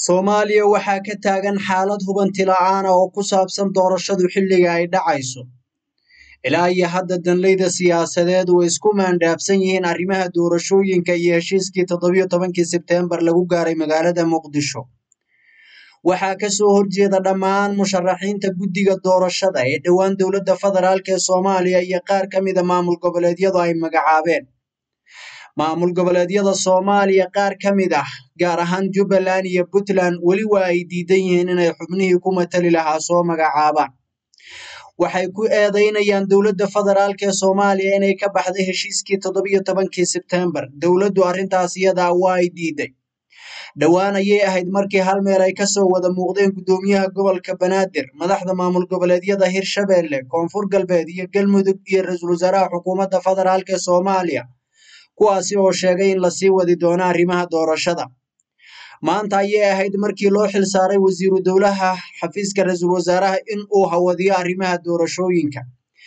Soomaaliya waxaa ka taagan xaalad hubanti la'aan ah oo ku saabsan doorashadu xilliga ay dhacayso. Ilaa iyo hadda danleyda siyaasadeed way isku maandhaafsan yihiin arrimaha doorashooyinka iyo heshiiskii toddobiyo tobankii Sebteembar lagu gaaray magaalada Muqdisho. Waxaa ka soo horjeeda dhammaan musharaxiinta guddiga doorashada ee dhowaan dowladda federaalk ee Soomaaliya iyo qaar ka mid a maamul goboleedyadu ay magacaabeen. Maamul goboleedyada Soomaaliya qaar ka mid ah gaar ahaan Jubbaland iyo Puntland weli waa ay diidan yihiin inay xubnihii ku matali lahaa soo magacaabaan. Waxay ku eedeynayaan dowladda federaalk ee Soomaaliya inay ka baxday heshiiskii toddobiyo tobankii Sebteembar. Dowladdu arrintaas iyada waa ay diiday. Dhowaan ayay ahayd markii hal meel ay ka soo wada muuqdeen guddoomiyaha gobolka Banaadir, madaxda maamul goboleedyada Hirshabelle, Koonfur Galbeed iyo Galmudug iyo ra'iisul wasaaraha xukuumadda federaalk ee Soomaaliya, kuwaasi oo sheegay in lasii wadi doono arrimaha doorashada. Maanta ayay ahayd markii loo xilsaaray wasiiru dowlaha xafiiska ra'iisul wasaaraha in uu hawadiyo arrimaha doorashooyinka.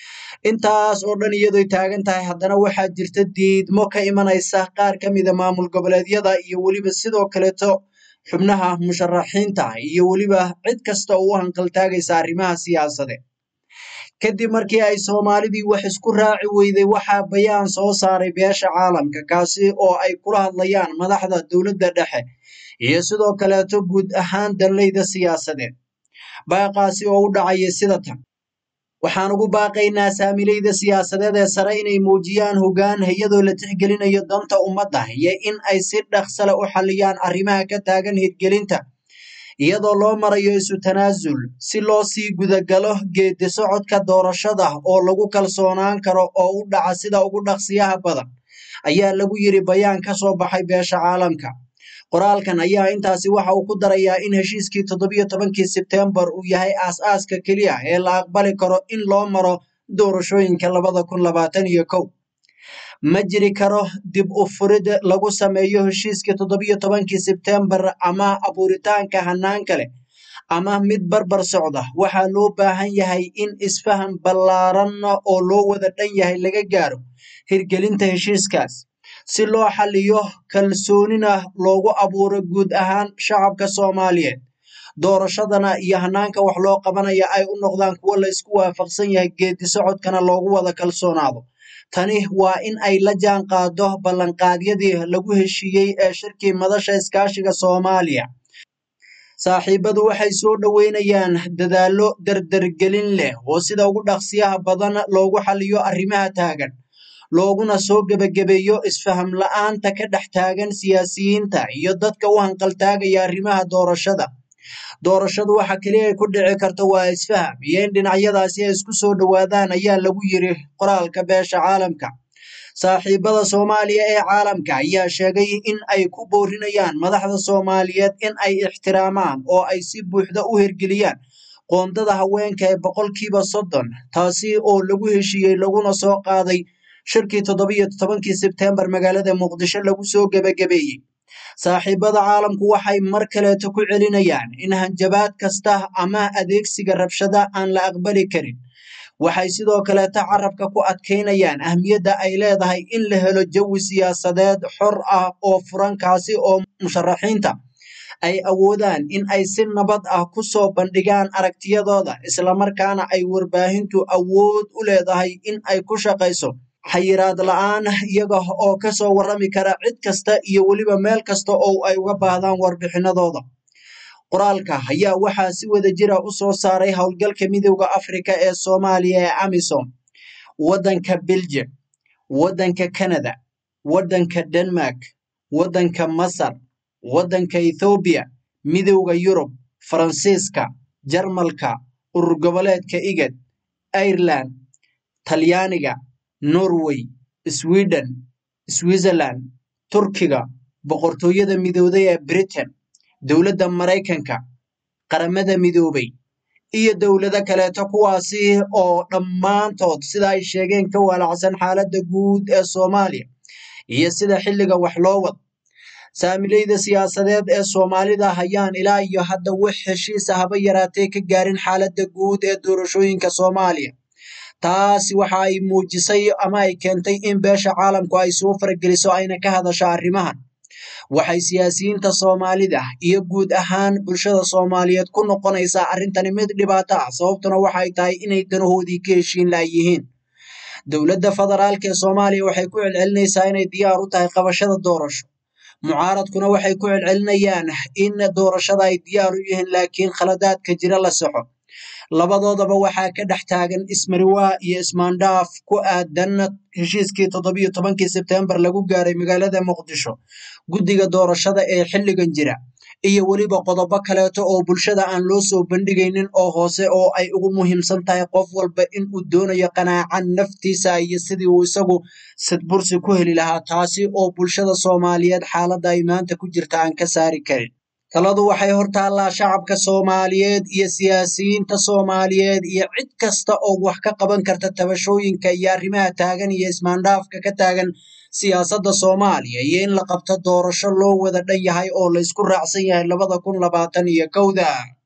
Intaas oo dhan iyadoo taagan tahay haddana waxaa jirta diidmo ka imanaysa qaar ka mid a maamul goboleedyada iyo weliba sidoo kaleeto xubnaha musharaxiinta iyo weliba cid kasta oo u hanqaltaagaysa arrimaha siyaasadeed. Kadib markii ay Soomaalidii wax isku raaci weyday waxaa bayaan soo saaray beesha caalamka kaasi oo ay kula hadlayaan madaxda dowladda dhexe iyo sidoo kaleeto guud ahaan danleyda siyaasadeed. Baaqaasi oo u dhacaya sida tan. Waxaan ugu baaqaynaa saamileyda siyaasadeed ee sare inay muujiyaan hoggaan iyadoo la tixgelinayo danta ummadda iyo in ay si dhaqso leh u xalliyaan arrimaha ka taagan hirgelinta iyadoo loo marayo isu tanaasul si loo sii gudagalo geedi socodka doorashada oo lagu kalsoonaan karo oo u dhaca sida ugu dhaqsiyaha badan ayaa lagu yiri bayaan ka soo baxay beesha caalamka. Qoraalkan ayaa intaasi waxa uu ku darayaa in heshiiskii toddobiyo tobankii Sebteembar uu yahay aas-aaska keliya ee la aqbali karo in loo maro doorashooyinka labada kun labaatan iyo kow. Ma jiri karo dib u furid lagu sameeyo heshiiskii toddobiyo tobankii Sebteembar ama abuuritaanka hannaan kale ama mid barbar socda. Waxaa loo baahan yahay in isfaham ballaaran oo loo wada dhan yahay laga gaaro hirgelinta heshiiskaas. si loo xalliyo kalsoonina loogu abuuro guud ahaan shacabka Soomaaliyeed. Doorashadana iyo hannaanka wax loo qabanaya ay u noqdaan kuwo la isku waafaqsan yahay geedi socodkana loogu wada kalsoonaado. Tani waa in ay la jaan qaado ballanqaadyadii lagu heshiiyey ee shirkii madasha iskaashiga Soomaaliya. Saaxiibadu waxay soo dhaweynayaan dadaallo dardargelin leh oo sida ugu dhaqsiyaha badan loogu xalliyo arrimaha taagan. looguna soo gebagabeeyo isfaham la'aanta ka dhex taagan siyaasiyiinta iyo dadka u hanqaltaagaya arrimaha doorashada. Doorashadu waxa kaliya ay ku dhici karto waa isfaham iyo in dhinacyadaasi ay isku soo dhowaadaan ayaa lagu yiri qoraalka beesha caalamka. Saaxiibada Soomaaliya ee caalamka ayaa sheegay in ay ku boorinayaan madaxda Soomaaliyeed in ay ixtiraamaan oo ay si buuxda u hirgeliyaan qoondada haweenka ee boqolkiiba soddon taasi oo lagu heshiiyey laguna soo qaaday shirkii toddobiyo tobankii Sebteembar magaalada Muqdisho lagu soo gebagabeeyey. Saaxiibada caalamku waxay mar kaleeto ku celinayaan in hanjabaad kasta ama adeegsiga rabshada aan la aqbali karin. Waxay sidoo kaleeto carabka ku adkeynayaan ahmiyadda ay leedahay in la helo jawi siyaasadeed xor ah oo furan kaasi oo musharaxiinta ay awoodaan in ay si nabad ah ku soo bandhigaan aragtiyadooda islamarkaana ay warbaahintu awood u leedahay in ay ku shaqayso xayiraad la'aan iyaga oo ka soo warrami kara cid kasta iyo weliba meel kasta oo ay uga baahdaan warbixinadooda. Qoraalka ayaa waxaa si wada jira u soo saaray howlgalka midowda Afrika ee Soomaaliya ee AMISOM, waddanka Belgium, waddanka Canada, waddanka Denmark, waddanka Masar, waddanka Ethiopia, midowda Yurub, Faransiiska, Jarmalka, urur goboleedka IGAD, Ireland, Talyaaniga, Norway, Sweden, Switzerland, Turkiga, Boqortooyada Midowday ee Britain, dowladda Maraykanka, Qaramada Midoobay, iyo dowlado kaleeto kuwaasi oo dhammaantood sida ay sheegeen ka waalacsan xaaladda guud ee Soomaaliya iyo sida xilliga wax loo wado. Saamileyda siyaasadeed ee Soomaalida ayaan ilaa iyo hadda wax heshiis ah haba yaraatee ka gaarin xaaladda guud ee doorashooyinka Soomaaliya. Taasi waxa ay muujisay ama ay keentay in beesha caalamku ay soo farageliso ayna ka hadasho arrimahan. waxay siyaasiyiinta soomaalida iyo guud ahaan bulshada soomaaliyeed ku noqonaysaa arrintani mid dhibaato ah sababtuna waxay tahay inay danahoodii ka heshiin laayihiin dowladda federaalk ee soomaaliya waxay ku celcelinaysaa inay diyaar u tahay qabashada doorasho mucaaradkuna waxay ku celcelinayaan in doorashada ay diyaar u yihiin laakiin khaladaadka jira la saxo labadoodaba waxaa ka dhex taagan ismariwaa iyo ismaandhaaf ku aadan heshiiskii toddobiyo tobankii sebtembar lagu gaaray magaalada muqdisho guddiga doorashada ee xilligan jira iyo weliba qodobo kaleeto oo bulshada aan loo soo bandhigaynin oo hoose oo ay ugu muhiimsan tahay qof walba in uu doonayo qanaacan naftiisa iyo sidii uu isagu sidbursi ku heli lahaa taasi oo bulshada soomaaliyeed xaaladda ay maanta ku jirta aan ka saari karin taladu waxay hortaallaa shacabka soomaaliyeed iyo siyaasiyiinta soomaaliyeed iyo cid kasta oo wax ka qaban karta tabashooyinka iyo arrimaha taagan iyo ismaandhaafka ka taagan siyaasadda soomaaliya iyo in la qabto doorasho loo wada dhan yahay oo la isku raacsan yahay labada kun labaatan iyo kowda